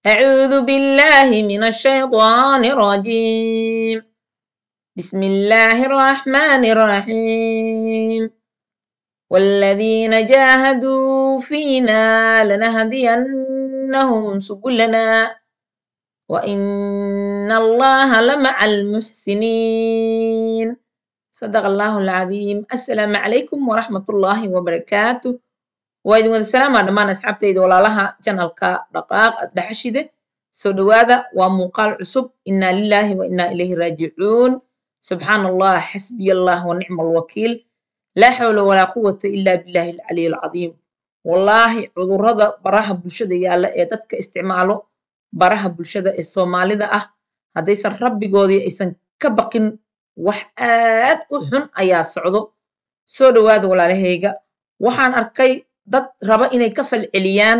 أعوذ بالله من الشيطان الرجيم بسم الله الرحمن الرحيم والذين جاهدوا فينا لنهدينهم سبلنا وإن الله لمع المحسنين صدق الله العظيم السلام عليكم ورحمة الله وبركاته waa idin wada salaamaa dhammaan asxaabtayda walaalaha janalka dhaqaaq adhaxashide soo dhowaada waa muuqaal cusub inaa lilaahi wa inaa ilayhi raajicuun subxaan allah xasbiya allah wa nicma alwakiil laa xawla walaa quwata ila billahi alcaliy alcadiim wallaahi cudurrada baraha bulshada yaalla ee dadka isticmaalo baraha bulshada ee soomaalida ah haddaysan rabbigoodii aysan ka baqin wax aad u xun ayaa socdo soo dhowaada walaalahayga waxaan arkay dad raba inay ka falceliyaan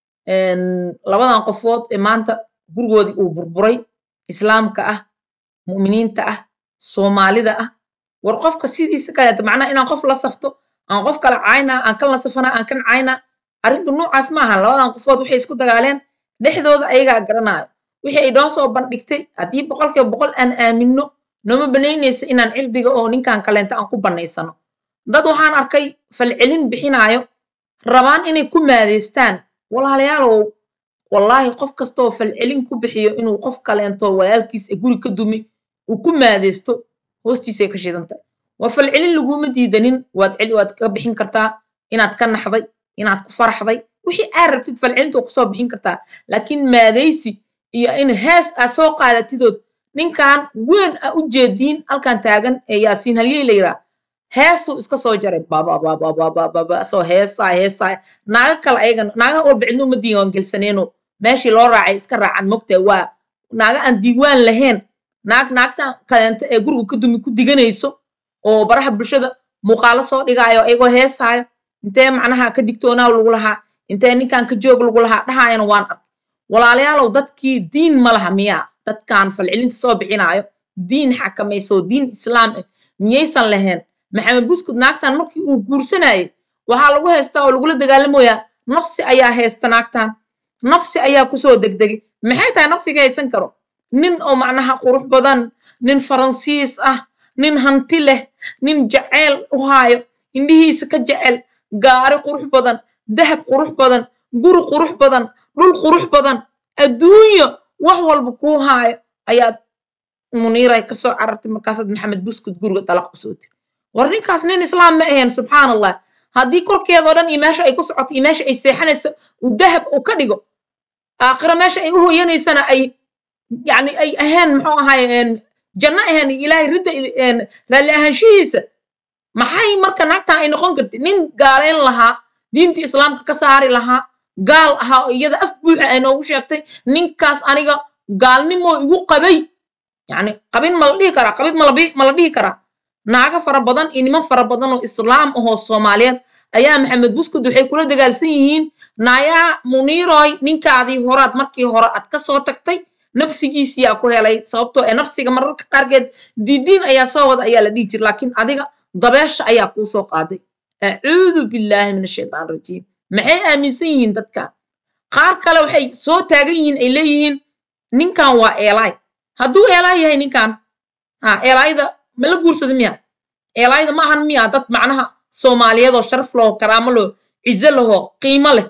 labadan qofood ee maanta gurigoodii uu burburay islaamka ah mu'miniinta ah soomaalida ah war qofka sidiisa kaleeta macnaha inaan qof la safto aan qof kala caynaa aan kan la safanaa aan kan caynaa arrintu noocaas maaha labadan qofood waxay isku dagaaleen dhexdooda ayagaa garanaayo wixii ay noo soo bandhigtay haddii boqolkiiba boqol aan aaminno nooma banaynaysa inaan cirdiga oo ninkan kaleenta aan ku bannaysano dad waxaan arkay falcelin bixinaayo rabaan inay ku maadeystaan walaalayaalow wallaahi qof kastaoo falcelin ku bixiyo inuu qof kaleento walaalkiis ee guri ka dumi uu ku maadeysto hoostiisay ka shidantay waa falcelin laguma diidanin waad waad ka bixin kartaa inaad ka naxday inaad ku faraxday wixii aad rabtid falcelinta waa kusoo bixin kartaa laakiin maadaysi iyo in hees aad soo qaadatidood ninkan weyn a u jeediin halkan taagan ee yaasiin halyey la yiraa heesuu iska soo jaray bababababababa soo heesaa heesaa naaga kale ayagan naagaha walba cidno ma diiwaan gelsaneeno meeshii loo raacay iska raacan mogtaa waa naaga aan diiwaan lahayn naag naagtan kaleento ee guriga ka dumi ku diganayso oo baraha bulshada muuqaalo soo dhigaayo ayagoo heesaayo intee macnaha ka digtoonaa lagu lahaa intee ninkan ka joog lagu lahaa dhahaayana waan ark walaalayaalow dadkii diin ma laha miyaa dadkan falcelinta soo bixinaayo diin xakamayso diin islaam ah miyaysan lahayn maxamed buskud naagtan markii uu guursanayay waxaa lagu haystaa oo lagula dagaalamoyaa nafsi ayaa haysta naagtan nafsi ayaa kusoo degdegay maxay tahay nafsiga haysan karo nin oo macnaha qurux badan nin faransiis ah nin hanti leh nin jaceyl u haayo indhihiisa ka jecel gaari qurux badan dahab qurux badan guri qurux badan dhul qurux badan adduunyo wax walba kuu haayo ayaad muniiray kasoo carartay markaasaad maxamed buskud guriga dalaq usoo tiri war ninkaas nin islaam ma ahayn subxaan allah haddii korkeedao dhan iyo meesha ay ku socoto iyo meesha ay seexanayso uu dahab uu ka dhigo aakhiro meesha ay u hoyanaysana ay yani ay ahayn muxuu ahaay janno ahayn ilaahay ridda raalli ahaanshihiisa maxay marka naagtan ay noqon karti nin gaalayn lahaa diinta islaamka ka saari lahaa gaal ahaa oo iyada af buuxa ay noogu sheegtay ninkaas aniga gaalnimoo igu qabay yani qabin ma la dhihi karaa qabid ma la dhihi karaa naago fara badan iyo niman fara badan oo islaam ahoo soomaaliyeed ayaa maxamed buskud waxay kula dagaalsan yihiin naayaa muniiroy ninkaadii horaad markii hore aad ka soo tagtay nafsigiisiyaa ku helay sababtoo ee nafsiga mararka qaarkeed diidiin ayaa soo wada ayaa la dhihi jir laakiin adiga dabeesha ayaa kuu soo qaaday acuudu billaahi min ashaytaan rajiim maxay aaminsan yihiin dadkan qaar kale waxay soo taagan yihiin ay leeyihiin ninkan waa eelaay hadduu eelaay yahay ninkan ha eelaayda ma la guursada miya eelaayda ma ahan miya dad macnaha soomaaliyeed oo sharaf laho karaamo laho cizo laho qiimo leh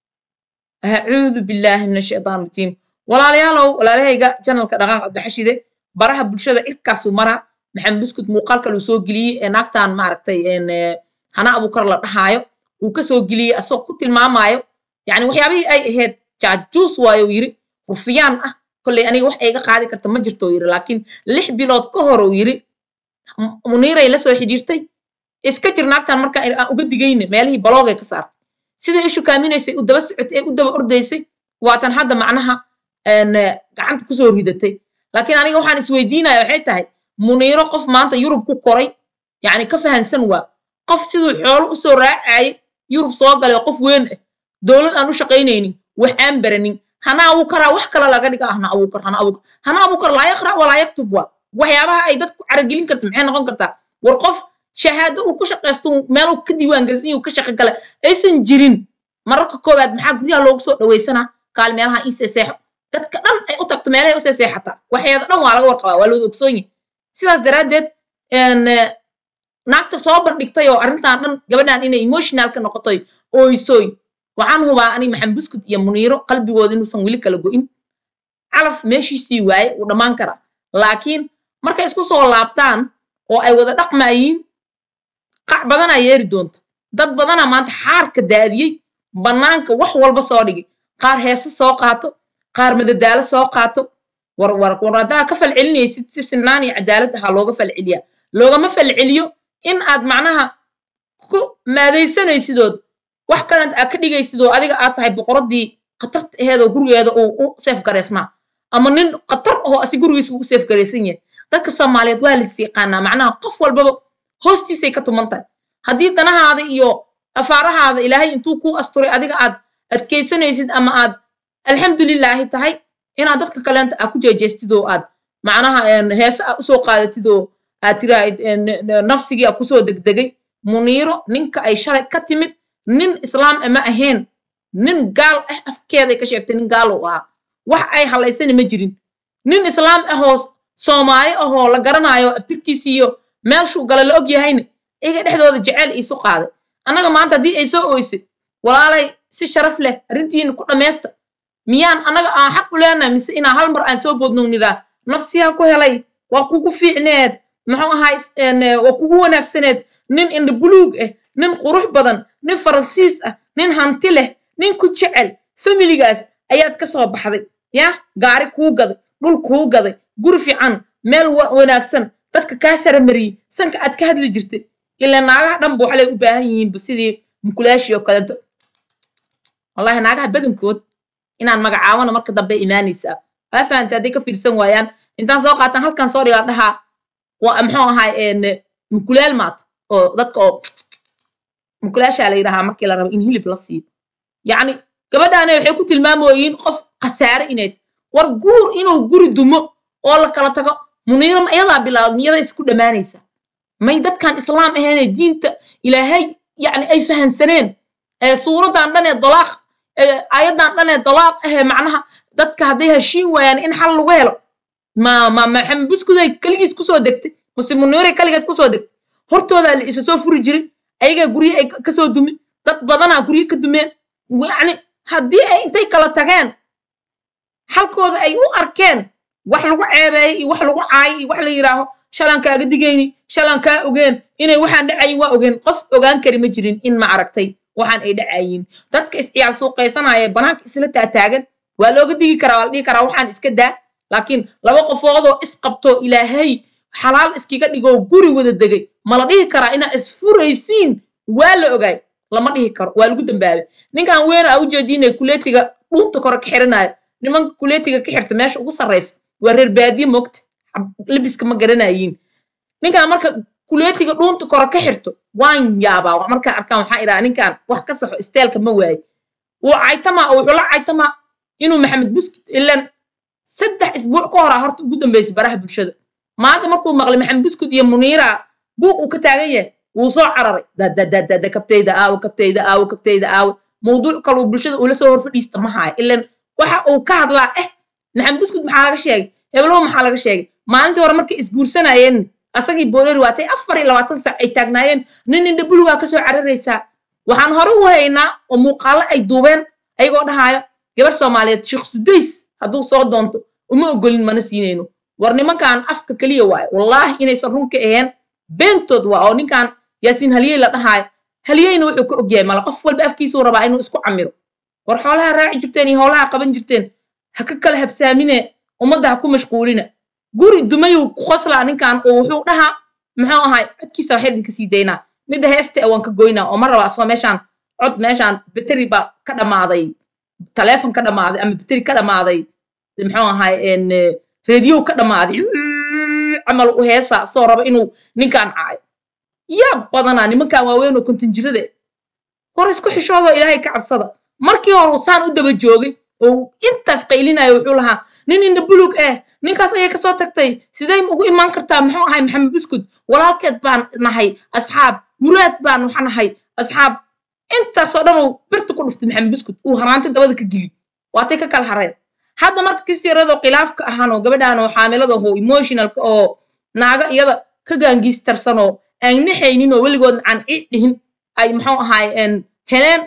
acuudu billaahi min ashaytaan rajiim walaalayaalow walaalahayga janalka dhaqaaq abdaxashide baraha bulshada cirkaasuu maraa maxamed buskud muuqaal kaluu soo geliyey ee naagtan maaragtay hana abuukar la dhahaayo uu ka soo geliyey asagoo ku tilmaamaayo yani waxyaabihii ay ahayd jaajuus waayo yiri rufiyaan ah kolley aniga wax ayga qaadi karta ma jirto yiri laakiin lix bilood ka hor uu yiri muniiray la soo xidhiirtay iska jir naagtan marka aan uga digayne meelihii baloogay ka saartay siday ishu kaaminaysay u daba socotay ee u daba ordaysay waatan hadda macnaha gacanta kusoo ridatay laakiin aniga waxaan isweydiinaya waxay tahay muniiro qof maanta yurub ku koray yacni ka fahansan waa qof siduu xoolo usoo raacayay yurub soo galay qof weyn ah dowlad aan u shaqaynaynin wax aan baranin hana abuukaraa wax kale laga dhiga hana abuukar hana abuukar hana abuukar laa yaqra walaa yaktub waa waxyaabaha ay dadku caragelin karta maxay noqon kartaa war qof shahaado uu ku shaqaysto meel uu ka diiwaan gelsan uu ka shaqo gala aysan jirin mararka koowaad maxaa guryaha loogu soo dhawaysanaa kaal meelaha ii seeseexo dadka dhan ay u tagto meelahay u seeseexataa waxeeda dhan waa laga warqabaa waa looda ogsoon yahay sidaas daraaddeed naagta soo bandhigtay oo arrintan dhan gabadhan inay emotionalka noqotoy ooysoy waxaan hubaa ani maxamed buskud iyo muniiro qalbigooda inuusan weli kala go'in calaf meeshiisii waaye wuu dhammaan karaa laakiin markay isku soo laabtaan oo ay wada dhaqmaayiin qac badanaa yeeri doonto dad badanaa maanta xaarka daadiyey bannaanka wax walba soo dhigay qaar heese soo qaato qaar madadaalo soo qaato war war war haddaa ka falcelinaysid si sinaan iyo cadaalad ahaa looga falceliyaa loogama falceliyo in aad macnaha ku maadaysanaysidood wax kalent aad ka dhigaysidoo adiga aad tahay boqoradii khatarta aheed oo gurigeeda uu u seef garaysnaa ama nin khatar ahoo asi gurigiisa uu u seef garaysan yahay dadka soomaaliyeed waa lis yaqaanaa macnaha qof walbaba hoostiisay ka tuman tahay haddii danahaada iyo afaarahaada ilaahay intuu kuu asturay adiga aad adkaysanaysid ama aad alxamdulilaahi tahay inaad dadka kaleenta aad ku jeejeestid oo aad macnaha heese aad usoo qaadatid oo aad tiraahid nafsigii aad kusoo degdegay muniiro ninka ay shalay ka timid nin islaam ama ahayn nin gaal ah afkeeday ka sheegtay nin gaal uu ahaa wax ay halaysana ma jirin nin islaam ahoo soomaali ahoo la garanaayo abtirkiisi iyo meelshuu gala la og yahayna iyaga dhexdooda jeceyl iisu qaaday annaga maanta haddii ay soo ooysay walaalay si sharaf leh arrintiina ku dhammaysta miyaan annaga aan xaq u leenahay mise inaa hal mar aan soo boodnognidaa nafsiyaa ku helay waa kugu fiicneed muxuu ahay waa kugu wanaagsaneed nin indha buluug ah nin qurux badan nin faransiis ah nin hanti leh nin ku jecel familigaas ayaad ka soo baxday yah gaari kuu gaday dhul kuu gaday guri fiican meel wanaagsan dadka kaa saramariyey sanka aad ka hadli jirtay ilaa naagaha dhanba waxlay u baahan yihiinba sidii mukulaashii oo kaleeto wallahi naagaha badankood inaan magacaabana marka dambe imaanaysaa waa fahamta hadday ka fiirsan waayaan intaan soo qaataan halkan soo dhigaa dhahaa waa muxuu ahay mukulaal maata oo dadka oo mukulaashaa la yidhahaa markii la rabo in hilib la siiyo yacni gabadhaane waxay ku tilmaamoyiin qof khasaare inayd war guur inuu guri dumo oo la kala tago muniiro ma iyadaa bilaawda miyadaa isku dhammaanaysaa may dadkan islaam ahaynee diinta ilaahay yacni ay fahansaneen suuraddan dhan ee dalaaq ayadan dhan ee dalaaq ahee macnaha dadka hadday heshiin waayaan in xal lagu helo ma ma maxamed buskuday keligiis kusoo degtay mase muniire kaligeed kusoo degtay hortoodaa la isa soo furi jiray ayagaa gurye ay kasoo dumin dad badanaa gurye ka dumeen yacni haddii ay intay kala tageen halkooda ay u arkeen wax lagu ceebeeyay iyo wax lagu caayay iyo wax la yidhaaho shalaan kaaga digayni shalaan kaa ogeen inay waxaan dhacayin waa ogeen qof ogaan kari ma jirin in ma aragtay waxaan ay dhacayin dadka isciyaal suuqaysanaya banaanka isla taataagan waa looga digi karaa waa la dhihi karaa waxaan iska daa laakiin laba qofoodoo isqabto ilaahay xalaal iskiga dhigoo guri wada degay ma la dhihi karaa inaa isfuraysiin waa la ogaay lama dhihi karo waa lagu dambaabay ninkan weena aa ujeediinay kuleetiga dhuunta kore ka xiranayo nimanka kuleetiga ka xirta meesha ugu sarrayso waa reer baadiye mogta libiska ma garanayiin ninkan marka kuleetiga dhuunta kore ka xirto waan yaabaa markaan arkaan waxaa idhaha ninkan wax ka saxo isteelka ma waaye wuu caytamaa oo wuxuu la caytamaa inuu maxamed buskut ilan saddex isbuuc ka horaa horta ugu dambaysay baraha bulshada maanta markuu maqlay maxamed buskut iyo muniira buuq uu ka taagan yahay wuu soo cararay dadadadada kabtayda aawo kabtayda aawo kabtayda aawo mawduuc kaluu bulshada uula soo hor fadhiista ma haayo ilan waxa uu ka hadlaa eh maxamed buskut maxaa laga sheegay heblow maxaa laga sheegay maalintii hore markay isguursanayeen asagii boolori waatay afar iyo labaatan sac ay taagnaayeen nin indha bulugaa kasoo cararaysaa waxaan hore u haynaa oo muuqaalo ay duubeen ayagoo dhahaayo gabar soomaaliyeed sheekh sudays hadduu soo doonto uma ogolin mana siinayno war nimankan afka keliya waayo wallaahi inaysan runka ahayn beentood waa oo ninkan yaasiin haliyey la dhahaayo haliyeyna wuxuu ka ogyahay mala qof walba afkiisuu rabaa inuu isku camiro war xoolaha raaci jirteen iyo howlaha qaban jirteen ha ka kala habsaamine ummadda ha ku mashquulina guri dumayuu ku qoslaa ninkan oo wuxuu dhahaa muxuu ahay codkiisa waxay idinka sii daynaa midda heesta waan ka goynaa oo ma raba asoo meeshaan cod meeshaan beteri baa ka dhammaaday taleefon ka dhammaaday ama beteri ka dhammaaday muxuu ahay rediyow ka dhammaaday camal u heesa soo raba inuu ninkan caayo yaa badanaa nimankan waaweyn oo kontinjirade hor isku xishoodoo ilaahay ka cabsada markii hore uu saan u daba joogay oo intaas qaylinayo wuxuu lahaa nin indha bulug eh ninkaas ayay kasoo tagtay sidey ugu imaan kartaa muxuu ahay maxamed buskud walaalkeed baan nahay asxaab muraad baan waxa nahay asxaab intaasoo dhan uu birta ku dhuftay maxamed buskud uu haraanti dabada ka geli waatay ka kala hareen hadda marka kistiyaradoo khilaafka ahaan oo gabadhan oo xaamilada oo emotionalka oo naaga iyada ka gaangiistarsan oo aan naxaynin oo weligood aan cid dhihin ay muxuu ahaay heleen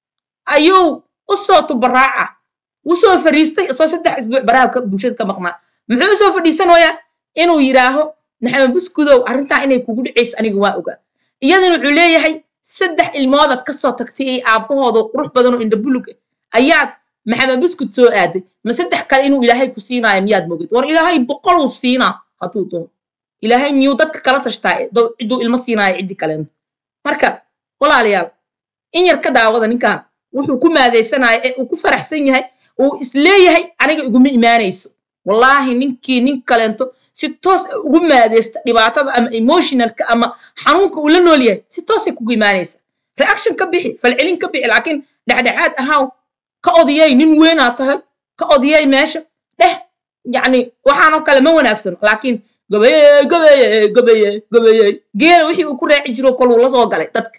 ayuu usoo tubaraaca usoo fadhiistay isoo saddex isbuuc baraha bulshada ka maqnaa muxuu usoo fadhiisanayaa inuu yidhaaho maxamed buskudow arrintaa inay kugu dhicayso aniga waa ogaa iyadana wuxuu leeyahay saddex ilmoodaad kasoo tagtay ee aabbahooda qurux badan oo indhabulug ayaad maxamed buskud soo aaday ma saddex kale inuu ilaahay ku siinaayo miyaad mogid war ilaahay boqoluu siinaa hadduu doono ilaahay miyuu dadka kala tashtaa cidduu ilmo siinaayo ciddii kaleento marka walaalayaal in yar ka daawada ninkan wuxuu ku maadaysanaya ee uu ku faraxsan yahay uu isleeyahay aniga iguma imaanayso wallaahi ninkii nin kaleento si toos ugu maadaysta dhibaatada ama emotionalka ama xanuunka uu la nool yahay si toosay kugu imaanaysa reaction ka bixi falcelin ka bixi laakiin dhexdhexaad ahaaw ka odiyay nin weynaa tahay ka odiyay meesha dheh yacni waxaanoo kale ma wanaagsano laakiin gabayey gabayey gabayey gabayey geela wixii uu ku raaci jiro koluu la soo galay dadka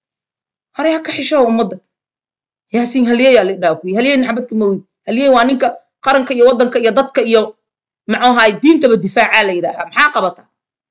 hore ha ka xishow ummadda yaasiin halyeyaa lidhaa kuyi halyey naxabadka mawid halyey waa ninka qaranka iyo waddanka iyo dadka iyo maxuahay diintaba difaacaa la yidhaahaa maxaa qabataa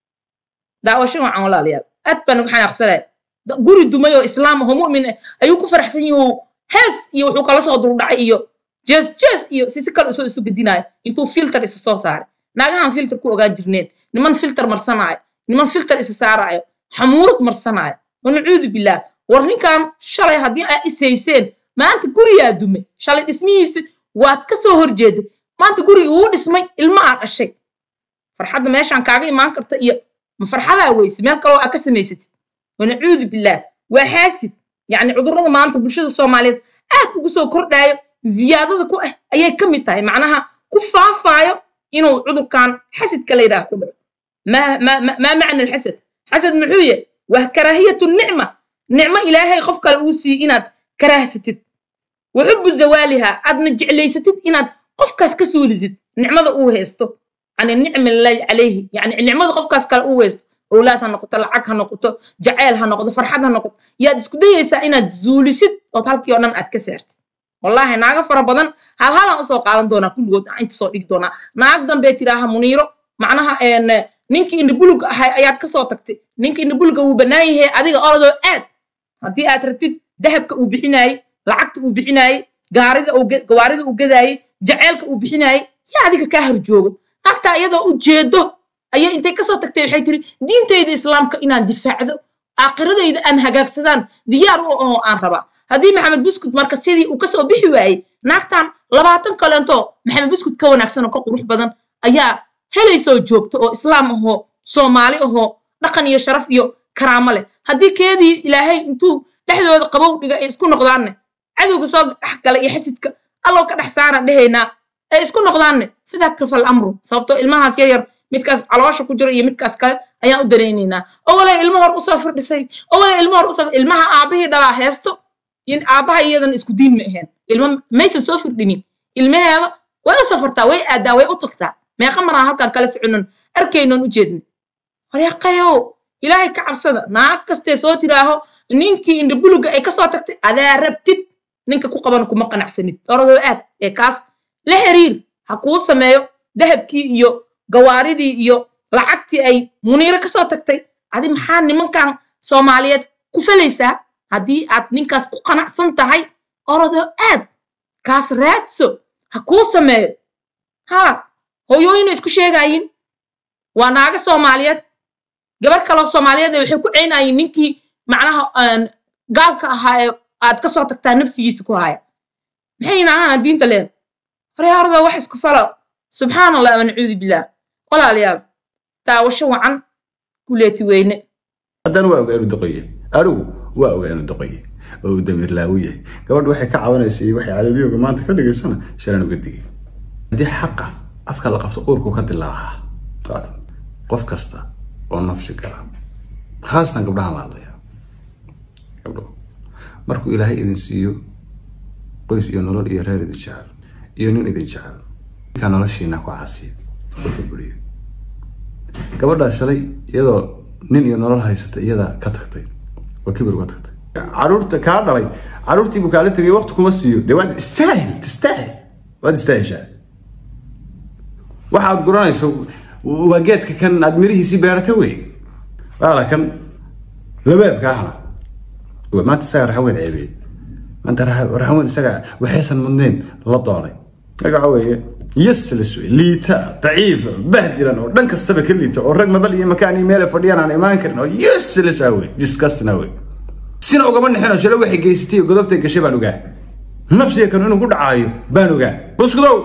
daawasho wacan walaalayaal aad baan uga xanaaqsanaya guri dumay oo islaam aho mu'min ah ayuu ku faraxsan yahu hees iyo wuxuu kala soo duldhacay iyo jees jees iyo si si kale usoo isu gedinaayo intuu filter isa soo saaray naagahan filter ku ogaa jirneen niman filter marsanaayo niman filter isa saaraayo xamuurad marsanaayo wanacuudu billaah war ninkan shalay haddii aa ishayseen maanta guriyaa dume shalay dhismihiisa waad ka soo horjeeday maanta guriga wuu dhismay ilma aa dhashay farxadda meeshaan kaaga imaan karta iyo ma farxadaa weyse meel kaloo aa ka samaysatid wanacuudu billaah waa xaasid yacni cudurrada maanta bulshada soomaaliyeed aad ugu soo kordhaayo ziyaadada ku ah ayay ka mid tahay macnaha ku faafaayo inuu cudurkan xasidka la yidhaah ku dhaco maa macna alxasad xasad muxuu yahay waa karaahiyatu nicma nicmo ilaahay qof kale uu siiye inaad karaahsatid waxubu zawaaliha aadna jeclaysatid inaad qofkaas ka suulisid nicmada uu haysto yani nicmi lillahi calayhi yani nicmada qofkaas kale uu haysto owlaad ha noqoto lacag ha noqoto jaceyl ha noqoto farxad ha noqoto yaad isku dayaysaa inaad zuulisid ood halkii oo dhan aad ka saartid wallaahi naaga fara badan hal halaan usoo qaadan doonaa kulligood inta soo dhigi doonaa naag dambee tiraaha muniiro macnaha ninkii indhabuluga ahay ayaad kasoo tagtay ninkii indhabuluga wuu bannaan yahay adiga orodoo aad haddii aad rabtid dahabka uu bixinaayey lacagta uu bixinaayey gawaarida uu gadaayey jaceylka uu bixinaayey yaa adiga kaa harjoogo naagtaa iyadoo u jeedo ayay intay kasoo tagtay waxay tiri diintayda islaamka inaan difaacdo aakiradayda aan hagaagsadaan diyaar u ahoo aan rabaa haddii maxamed buskud marka sidii uu kasoo bixi waayey naagtan labaatan kaleento maxamed buskud ka wanaagsan oo ka qurux badan ayaa helaysoo joogta oo islaam ahoo soomaali ahoo dhaqan iyo sharaf iyo karaamo leh haddii keedii ilaahay intuu dhexdooda qabow dhiga ay isku noqdaanne cadowga soo dhex gala iyo xasidka allow ka dhex saaraan dhehaynaa ay isku noqdaanne fidakrifa alamru sababtoo ilmahaas yaryar midkaas caloosha ku jiro iyo midkaas kale ayaan u daraynaynaa oo walay ilmo hor usoo firdhisay oo walay ilmo hor usoo ilmaha aabahii dhalaa heesto aabbaha iyadan isku diin ma ahayn ilmo maysan soo firdhinin ilmaheeda way u safartaa way aadaa way u tagtaa meeqa maraan halkan kala soconon arkaynon u jeedna wareeqayow ilaahay ka cabsada naag kastee soo tiraaho ninkii indhabuluga ay kasoo tagtay adaa rabtid ninka ku qaban kuma qanacsanid oradoo aad ee kaas la xiriir ha kuu sameeyo dahabkii iyo gawaaridii iyo lacagtii ay muniiro kasoo tagtay adi maxaa nimankan soomaaliyeed ku falaysaa haddii aad ninkaas ku qanacsan tahay oradoo aad kaas raadso ha kuu sameeyo haa hooyooyina isku sheegayin waa naaga soomaaliyeed gabar kaloo soomaaliyeed waxay ku ceynayiin ninkii macnaha gaalka ahaa ee aad kasoo tagtaa nafsigiisa ku haya maxay naagana diinta leeda horyaarada wax isku falo subxaan allah wanacuudu billaah walaalayaal daawasho wacan kuleeti weyne haddana waa ogaa inuu doqoye anigu waa ogaa inuu doqoye oo uu damiir laawu yahay gabadh waxay ka cabanaysa iyo waxay calaamiyooga maanta ka dhigaysana shalaan uga digay haddii xaqa afka la qabto uurku ka dilaacaa qof kasta oo nafsi gala khaasatan gabdhahan la hadlaya gabdho markuu ilaahay idin siiyo qoys iyo nolol iyo reer idin jecel iyo nin idin jecel ninkaa noloshiina ku caasiya oo ka buriyo gabadhaa shalay iyadoo nin iyo nolol haysata iyadaa ka tagtay oo kibir uga tagtay caruurta kaa dhalay caruurtii buu kaala tegay waqti kuma siiyo dee waad istaahil tistaahil waad istaahishaa waxaad guranayso waa geedka kan aad mirihiisii beerata wey waala kan labaabka ahna maanta isaga raxaweyn ceebiyey maanta raxaweyn isaga waxaysan mudnayn la doonay marka waxa weeye yaslis wey liita daciifa bahdilan oo dhan kastaba ka liita oo rag madal iyo makaan iyo meele fadhiyaan aan imaan karin oo yaslis ah wey disgustina wey sina ugama nixino shale waxay geysatay iyo godobtay gashay baan ogaa nafsiga kan inuu ku dhacaayo baan ogaa buskudow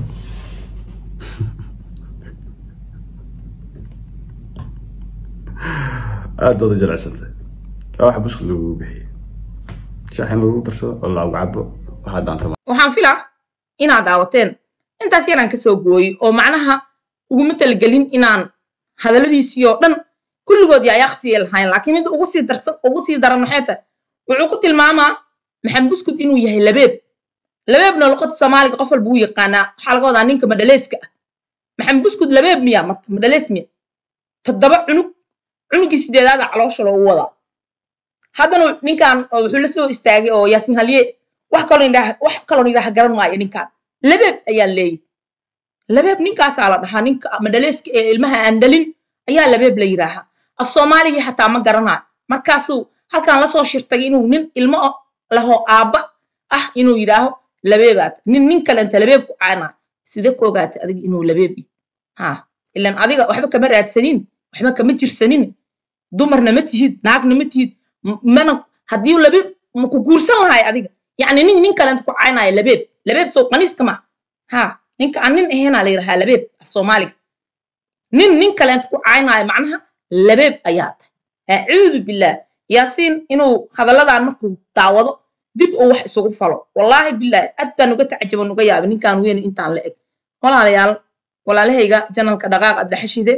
aad baad u jilicsantay waa wax buskud lagugu bixiyey shaax in lagu darsado oo lagu cabo waxaa daanta waxaan filaa inaad daawateen intaas yaraan ka soo gooyey oo macnaha uguma talagelin inaan hadalladiisii oo dhan kulligoodii ay aqsiya lahayn laakiin mid ugu sii darsan ugu sii daran maxay tahay wuxuu ku tilmaamaa maxamed buskud inuu yahay labeeb labeebna luqada soomaaliga qof walba u yaqaanaa waxaa laga wadaa ninka madhaleyska ah maxamed buskud labeeb miya marka madhaleys miya toddoba cunug cunugii sideedaada caloosha loogu wadaa haddana ninkan wuxuu la soo istaagay oo yaasin halye wax kaloo indhaha wax kaloo indhaha garan maayo ninkan labeeb ayaa leeyahy labeeb ninkaasaa la dhahaa ninka madhaleyska ee ilmaha aan dhalin ayaa labeeb la yidhaahaa af soomaaligii xataa ma garanayo markaasuu halkan lasoo shirtagay inuu nin ilmo laho aabba ah inuu yidhaaho labeebaad nin nin kalenta labeeb ku caanaa side ku ogaatay adiga inuu labeeb ha ilan adiga waxba kama raadsanin waxba kama jirsanin dumarna ma tihid naagna ma tihid mana haddii labeeb maku guursan lahay adiga yacni nin nin kalenta ku caynaayo labeeb labeeb soo qaniiska ma ha ninka aan nin ahaynaa la yidhahaa labeeb af soomaaliga nin nin kaleenta ku caynaayo macnaha labeeb ayaa tahay acuudu billaah yaasiin inuu hadalladan markuu daawado dib uu wax isugu falo wallaahi bilaahi aad baan uga tacajaban uga yaabay ninkan weyn intaan la eg walaalayaal walaalahayga janalka dhaqaaq adlaxashide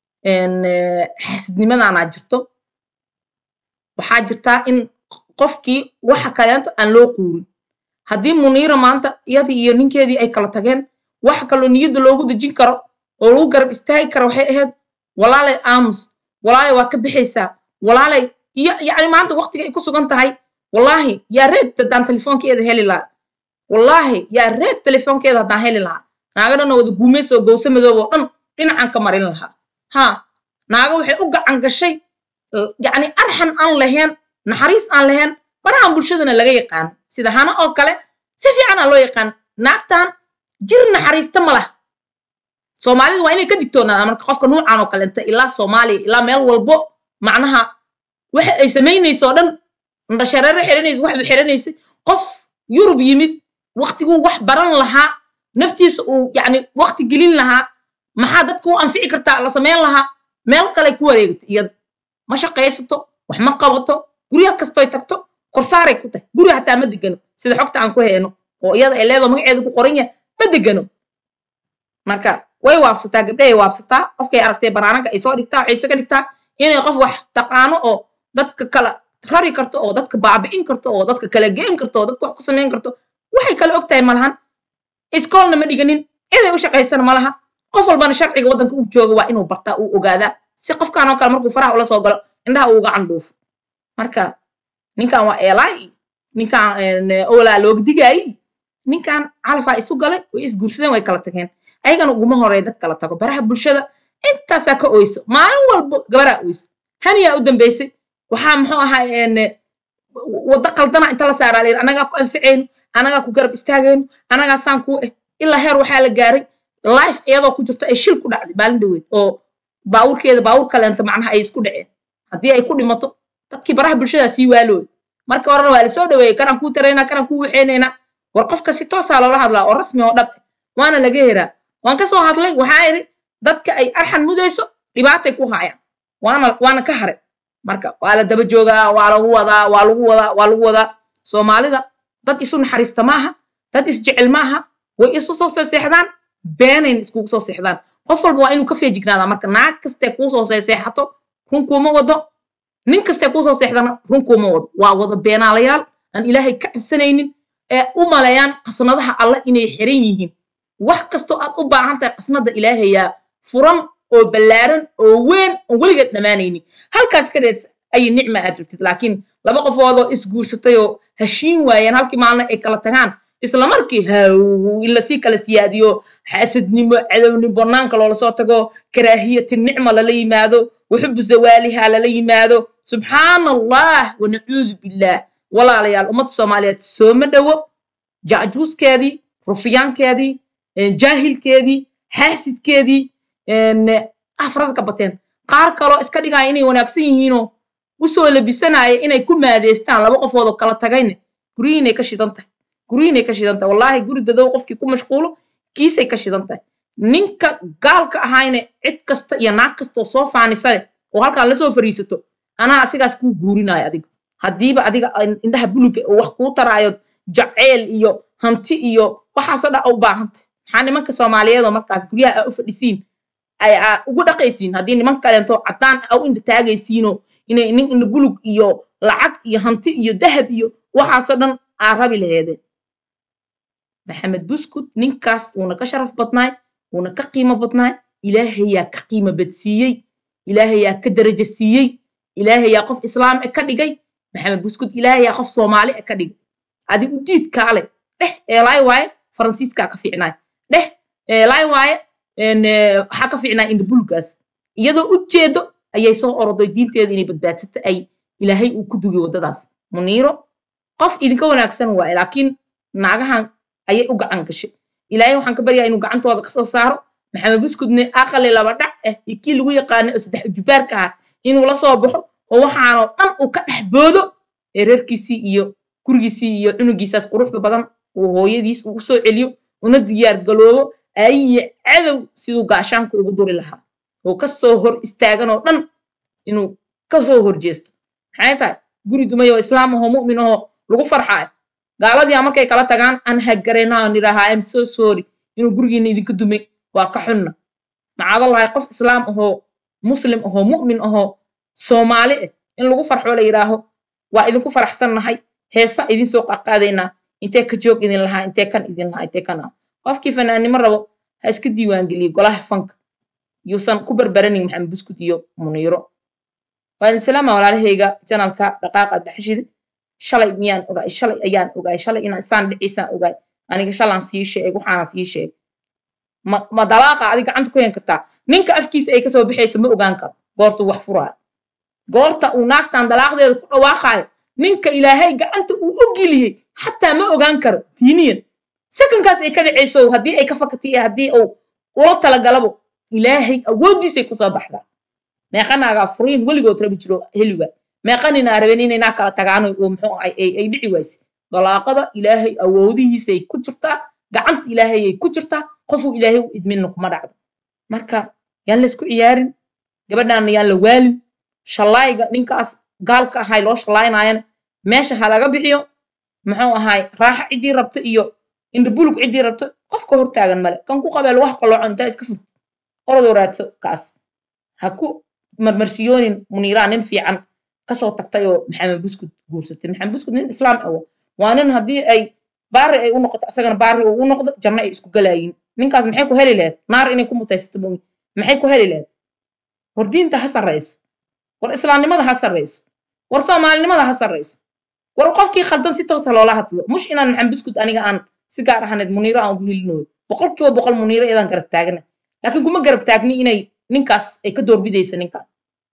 xaasidnimadaanaa jirto waxaa jirtaa in qofkii waxa kaleento aan loo quurin haddii muniira maanta iyadii iyo ninkeedii ay kala tageen wax kaloo niyadda loogu dejin karo oo lagu garab istaagi karo waxay ahayd walaalay aamus walaalay waa ka bixaysaa walaalay iyo yacni maanta waqtiga ay ku sugan tahay wallaahi yaa reed haddaan telefoonkeeda heli lahaa wallaahi yaa reed telefoonkeeda haddaan heli lahaa naaga dhan oo wada guumaysa oo gowse madoob oo dhan dhinacan ka marin lahaa haa naaga waxay u gacan gashay yacni arxan aan lahayn naxariis aan lahayn barahan bulshadana laga yaqaano sida hana oo kale si fiican aa loo yaqaan naagtan jir naxariista ma laha soomaalida waa inay ka digtoonaadaan marka qofka nuucan oo kalenta ilaa soomaaliya ilaa meel walbo macnaha waxa ay samaynayso oo dhan ndhashareere xiranaysa waxba xiranaysa qof yurub yimid waqtiguu wax baran lahaa naftiisa uu yacni waqti gelin lahaa maxaa dadka u anfici kartaa la samayn lahaa meel kale ku wareegta iyada ma shaqaysato wax ma qabato guryaha kastoy tagto korsaaray ku tahay guriga hataa ma degano sida xogta aan ku hayno oo iyada ay leedo magaceeda ku qoran yahay ma degano marka way waabsataa gabdhahay waabsataa qofkay aragtay banaananka ay soo dhigtaa waxay isaga dhigtaa inay qof wax taqaano oo dadka kala rari karto oo dadka baabi'in karto oo dadka kala geen karto oo dadka wax ku samayn karto waxay kala og tahay malahan iskoolna ma dhiganin ciday u shaqaysana malaha qof walbana sharciga waddanka uu jooga waa inuu bartaa uu ogaadaa si qofkan oo kale markuu faraha ula soo galo indhaha uuga candhuufo marka ninkan waa eelaay ninkan olaa looga digaayi ninkan calafaa isu galay way isguursadeen way kala tageen ayagana uguma horeey dad kala tago baraha bulshada intaasaa ka oyso maalin walbo gabaraa oyso haniyaa u dambeysay waxaa muxuu ahaa waddo qaldana inta la saaraa layidhi anagaa ku anficayno anagaa ku garab istaagayno anagaa saan kuu eh ilaa heer waxaa la gaaray life iyadoo ku jirto ay shil ku dhacday maalin dhaweyd oo baawurkeeda baawur kaleenta macnaha ay isku dhaceen haddii ay ku dhimato dadkii baraha bulshadaa sii waalooy marka horena waa lasoo dhaweeyey kanaan kuu taraynaa kanaan kuu waxeynaynaa war qofka si toosaa loola hadlaa oo rasmi oo dhab waana laga heraa waan ka soo hadlay waxaa idhi dadka ay arxan mudayso dhibaatay ku haayaan waana waana ka hare marka waa la daba joogaa waa lagu wadaa waa lagu wadaa waa lagu wadaa soomaalida dad isu naxariista maaha dad isjecel maaha way isu soo seexdaan beenayn iskugu soo seexdaan qof walba waa inuu ka feejignaadaa marka naag kastee kuu soo seexato runkuuma wado nin kastee kuu soo seexdana runkuuma wado waa wada beenaalayaal aan ilaahay ka cabsanaynin ee u maleeyaan qasnadaha alle inay xiran yihiin wax kastoo aad u baahan tahay qasnada ilaahayaa furan oo ballaaran oo weyn oon weligeed dhammaanaynin halkaas ka dheed ayay nicma aad rabtid laakiin laba qofoodoo isguursatay oo heshiin waayeen halkii maalna ay kala tagaan isla markii haw in lasii kala siyaadiyo xaasadnimo cadowni banaanka loola soo tago karaahiyati nicma lala yimaado waxubu zawaaliha lala yimaado subxaana allah wanacuudu billaah walaalayaal ummadda soomaaliyeed sooma dhowo jacjuuskeedii rufiyaankeedii jaahilkeedii xaasidkeedii afrada ka bateen qaar kaloo iska dhigaya inay wanaagsan yihiinoo usoo labisanaya inay ku maadeystaan laba qofood oo kala tagayne guryihiinay ka shidan tahay guryihiinay ka shidan tahay wallaahi guri dadow qofkii ku mashquulo kiisay ka shidan tahay ninka gaalka ahayne cid kasta iyo naag kastoo soo faanisade oo halkaan lasoo fariisato anaa asigaas kuu guurinaayo adiga haddiiba adiga indhaha buluga oo wax kuu taraayo jaceyl iyo hanti iyo waxaasoo dha u baahantay maxaa nimanka soomaaliyeed oo markaas guryaha aa u fadhisiin ay aa ugu dhaqaysiin haddii niman kaleento caddaan aa u indha taagaysiinoo inay nin indha bulug iyo lacag iyo hanti iyo dahab iyo waxaasoo dhan aa rabi laheedeen maxamed buskud ninkaas wuuna ka sharaf badnaay wuuna ka qiimo badnaay ilaahayaa ka qiimo badsiiyey ilaahayaa ka darajo siiyey ilaahayaa qof islaam e ka dhigay maxamed buskud ilaahayaa qof soomaali e ka dhigay adi u diid kaale dheh eelaay waaye faransiiskaa ka fiicnaay dheh eelaay waaye waxaa ka fiicnaa indhabulgaas iyadoo u jeedo ayay soo oroday diinteeda inay badbaadsata ay ilaahay uu ku dugay waddadaas muniiro qof idinka wanaagsan waaye laakiin naagahan ayay u gacan gashay ilaahay waxaan ka baryaa inuu gacantooda kasoo saaro maxamed buskudne aqali laba dhac ah iyo kii lagu yaqaana oo saddex jubaarka ah inuu la soo baxo oo waxaanoo dhan uu ka dhex boodo ee reerkiisii iyo gurigiisii iyo cunugiisaas quruxda badan uu hooyadiis uu usoo celiyo una diyaar galoobo ayiyo cadow siduu gaashaanka ugu duri lahaa oo kasoo hor istaaganoo dhan inuu kasoo horjeesto maxay tahay guri dumay oo islaam ahoo mu'min ahoo lagu farxaayo gaaladii markay kala tagaan aan hagareynaa nidhahaa am so sorry inuu gurigiina idinka dumay waa ka xunna macaadallahay qof islaam ahoo muslim ahoo mu'min ahoo soomaali ah in lagu farxo la yidhaaho waa idinku faraxsannahay heesa idin soo qaqaadaynaa intee ka joog idin lahaa intee kan idin lahaa intee kan ah qofkii fanaannimo rabo ha iska diiwaangeliyo golaha fanka yuusan ku barbaranin maxamed buskud iyo muniiro waan islaama walaalahayga janalka dhaqaaqa dhaxashida shalay miyaan ogaay shalay ayaan ogaay shalay inaan isaan dhiciisaan ogaay aniga shalaan sii sheeg waxaana sii sheeg ma ma dalaaqa adi gacanta ku hen kartaa ninka afkiisa ay kasoo baxaysa ma ogaan karo goortuu wax furaayo goorta uu naagtan dalaaqdeeda ku dhawaaqaayo ninka ilaahay gacanta uu u geliyey xataa ma ogaan karo diiniyan sakankaas ay ka dhacayso haddii ay ka fakatay iyo haddii uu ula talagalabo ilaahay awooddiisay kusoo baxdaa meeqanaagaa furiin weligood rabi jiro heliwa meeqaninaa raben inay naa kala tagaan oo muxuu ay dhici wayse dalaaqada ilaahay awoodihiisay ku jirtaa gacanta ilaahayay ku jirtaa qofuu ilaahay u idminna kuma dhacdo marka yaan la isku ciyaarin gabadhaana yaan la waalin shallaayga ninkaas gaalka ahay loo shallaaynaayana meesha ha laga bixiyo muxuu ahaay raaxa ciddii rabto iyo indhabulug ciddii rabto qofka hortaagan male kan ku qabeel wax qalooco intaa iska furto orodoo raadso kaas ha ku marmarsiyoonin muniiraa nin fiican kasoo tagtay oo maxamed buskud guursatay maxamed buskud nin islaam awo waa nin haddii ay baari ay u noqoto asagana baari uu u noqdo janno ay isku galaayiin ninkaas maxay ku heli lahayd naar inay ku mutaysato mooyi maxay ku heli lahayd war diinta ha sarrayso war islaamnimada ha sarrayso war soomaalinimada ha sarrayso war qofkii khaldan si toosa loola hadlo mush inaan maxamed buskud aniga aan si gaar ahaneed muniiro aan ugu helinooyo boqol kiiba boqol muniiro iyadaan garab taagana laakiin kuma garab taagni inay ninkaas ay ka doorbidaysa ninkan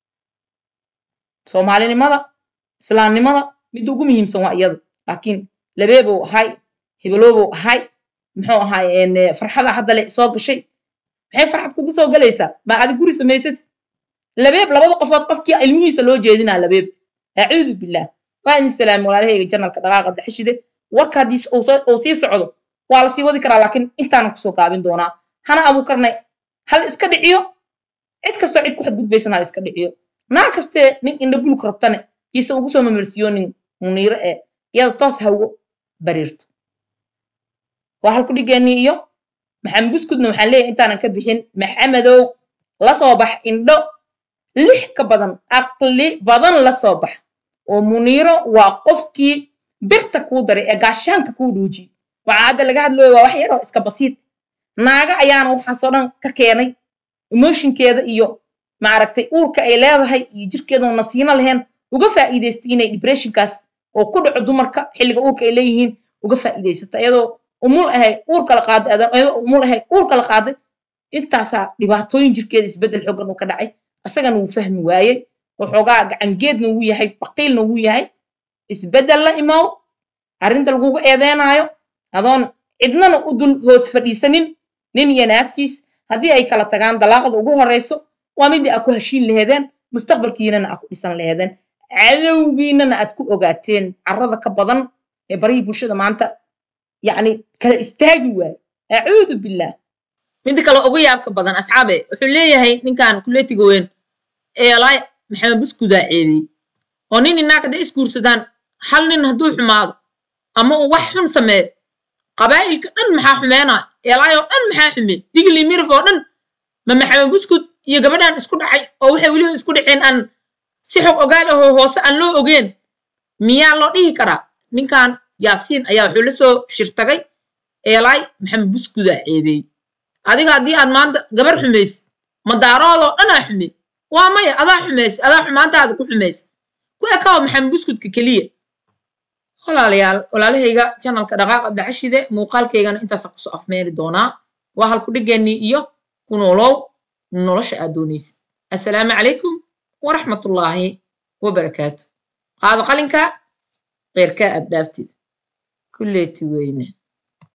soomaalinimada islaamnimada midda ugu muhiimsan waa iyada laakiin labeebow ahay hebeloobow ahay muxuu ahaay farxada hadda le soo gashay maxay farxad kugu soo galaysaa ma adi guri samaysad labeeb labada qofood qofkii ilmihiisa loo jeedinaa labeeb acuudu billaah waa idin salaami walaalahayga janalka dhaqaaqa dhaxashide warka haddii uu sii socdo waa la sii wadi karaa laakiin intaanan kusoo gaabin doonaa hana abuukarnay hal iska dhiciyo cid kastoo cid ku xadgudbaysan hal iska dhiciyo naa kastee nin indhabuluk rabtane iise ugu soo mamersiyoonin muniiro ee iyada toos hawo bariirto waa halku dhigeenii iyo maxamed buskudna waxaan leeyahay intaanan ka bixin maxamedow la soo bax indho lix ka badan aqli badan la soo bax oo muniiro waa qofkii birta kuu daray ee gaashaanka kuu dhuujiy waxaa hadda laga hadlooya waa wax yaroo iska basiid naaga ayaana waxaasoo dhan ka keenay emotionkeeda iyo maaragtay uurka ay leedahay iyo jirkeedoo nasiino lahayn uga faa'iidaystay inay depressionkaas oo ku dhaco dumarka xilliga uurka ay leeyihiin uga faa'iidaysata iyadoo umul ahay uur kala qaaday adan iyadoo umul ahay uur kala qaaday intaasaa dhibaatooyin jirkeeda isbeddel xoogan uu ka dhacay asagana wuu fahmi waayey waxoogaa gacangeedna wuu yahay baqiilna wuu yahay isbeddel la imow arrinta lagugu eedeenaayo adoon cidnana u dul hoos fadhiisanin nin iyo naagtiis haddii ay kala tagaan dalaaqda ugu horeyso waa midii aad ku heshiin laheedeen mustaqbalkiinana aad ku dhisan laheedeen cadowgiinana aad ku ogaateen carrada ka badan ee barihii bulshada maanta yacni kala istaagi waayo acuudu billaah midda kale ugu yaabka badan asxaabe wuxuu leeyahay ninkan kuleetiga weyn eelaay maxamed buskudaa ceebiyey oo nin inaag hadday isguursadaan hal nin hadduu xumaado ama uu wax xun sameeyo qabaa'ilka dhan maxaa xumeynaa eelaay oo dhan maxaa xume digli mirif oo dhan ma maxamed buskud iyo gabadhan isku dhacay oo waxay weliba isku dhaceen aan si xog ogaal ahoo hoose aan loo ogeen miyaa loo dhihi karaa ninkan yaasiin ayaa wuxuu la soo shirtagay eelaay maxamed buskudaa ceebeeyey adiga haddii aad maanta gabar xumaysid madaaroodoo dhanaa xume waa maya adaa xumaysa adaa xumaantaada ku xumaysa ku ekaw maxamed buskudka keliya walaalayaal walaalahayga janalka dhaqaaqa dhaxashide muuqaalkaygana intaasa kusoo afmeeri doonaa waa halku dhigeennii iyo ku noolow nolosha aad doonaysid assalaamu calaykum waraxmatullaahi wabarakaatu qaado qalinka keyrkaa aad dhaaftid kulleeti weyne